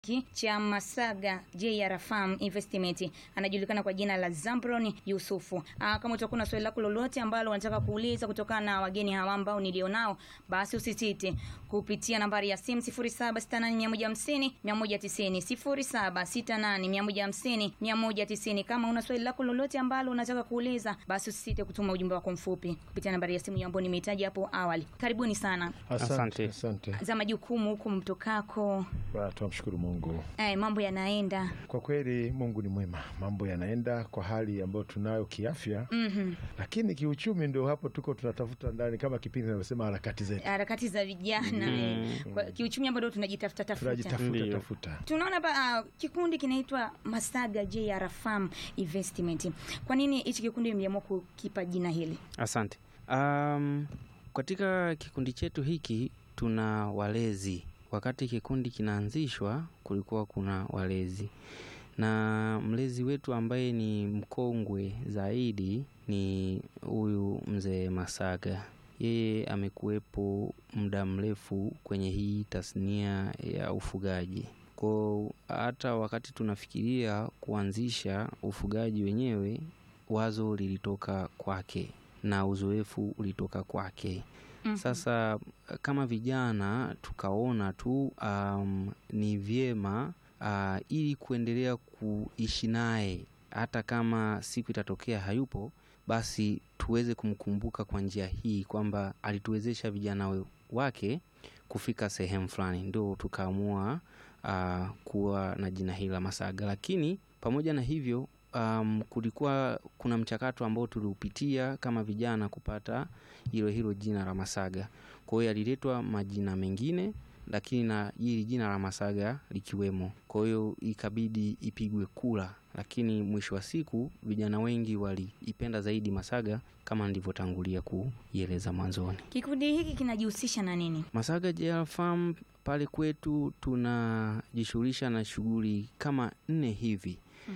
Ki- cha Masaga JR Farm Investment anajulikana kwa jina la Zambron Yusufu. Aa, kama utakuwa na swali lako lolote ambalo unataka kuuliza kutokana na wageni hawa ambao nilionao, basi usisite kupitia nambari ya simu 0768150150 0768150150 190. Kama una swali lako lolote ambalo unataka kuuliza, basi usisite kutuma ujumbe wako mfupi kupitia nambari ya simu ambayo nimehitaji hapo awali. Karibuni sana Asante. Asante. Asante. za majukumu huku mtokako. Ba, Tunamshukuru Mungu. Eh, mambo yanaenda Kwa kweli Mungu ni mwema, mambo yanaenda kwa hali ambayo tunayo kiafya, Mhm. lakini kiuchumi ndio hapo tuko tunatafuta ndani, kama kipindi inavyosema harakati zetu, harakati za vijana eh. Kwa kiuchumi bado tunajitafuta tafuta. tunajitafuta Ndiyo. tafuta. Tunaona hapa ah, kikundi kinaitwa Masaga JR Farm Investment. Kwa nini hichi kikundi mliamua kukipa jina hili? Asante. Um, katika kikundi chetu hiki tuna walezi. Wakati kikundi kinaanzishwa, kulikuwa kuna walezi, na mlezi wetu ambaye ni mkongwe zaidi ni huyu mzee Masaga. Yeye amekuwepo muda mrefu kwenye hii tasnia ya ufugaji. Kwa hata wakati tunafikiria kuanzisha ufugaji wenyewe, wazo lilitoka kwake na uzoefu ulitoka kwake. Mhm. Sasa kama vijana tukaona tu um, ni vyema uh, ili kuendelea kuishi naye hata kama siku itatokea hayupo, basi tuweze kumkumbuka kwa njia hii kwamba alituwezesha vijana we- wake kufika sehemu fulani, ndio tukaamua uh, kuwa na jina hili la Masaga. Lakini pamoja na hivyo um, kulikuwa kuna mchakato ambao tuliupitia kama vijana kupata hilo hilo jina la Masaga. Kwa hiyo yaliletwa majina mengine, lakini na hili jina la Masaga likiwemo. Kwa hiyo ikabidi ipigwe kura, lakini mwisho wa siku vijana wengi waliipenda zaidi Masaga kama nilivyotangulia kuieleza mwanzoni. Kikundi hiki kinajihusisha na nini? Masaga JR Farm pale kwetu tunajishughulisha na shughuli kama nne hivi.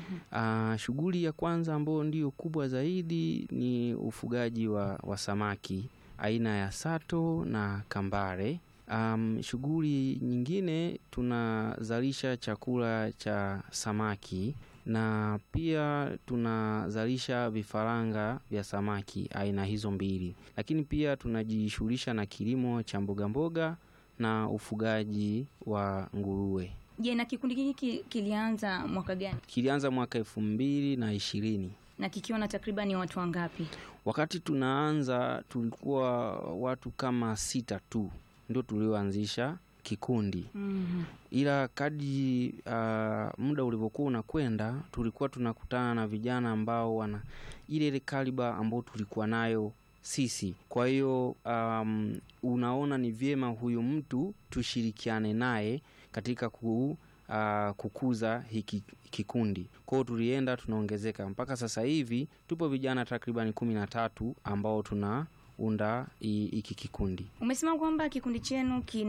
Ah, shughuli ya kwanza ambayo ndiyo kubwa zaidi ni ufugaji wa, wa samaki aina ya sato na kambare. Um, shughuli nyingine tunazalisha chakula cha samaki na pia tunazalisha vifaranga vya samaki aina hizo mbili, lakini pia tunajishughulisha na kilimo cha mboga mboga na ufugaji wa nguruwe. Je, na kikundi hiki kilianza mwaka gani Kilianza mwaka elfu mbili na ishirini. na kikiwa na takribani watu wangapi? Wakati tunaanza tulikuwa watu kama sita tu ndio tulioanzisha kikundi, Mhm. ila kadri uh, muda ulivyokuwa unakwenda tulikuwa tunakutana na vijana ambao wana ile ile kaliba ambao tulikuwa nayo sisi. Kwa hiyo um, unaona ni vyema huyu mtu tushirikiane naye katika ku, uh, kukuza hiki kikundi. Kwa hiyo tulienda tunaongezeka mpaka sasa hivi tupo vijana takribani kumi na tatu ambao tunaunda hi- hiki kikundi. Umesema kwamba kikundi chenu kina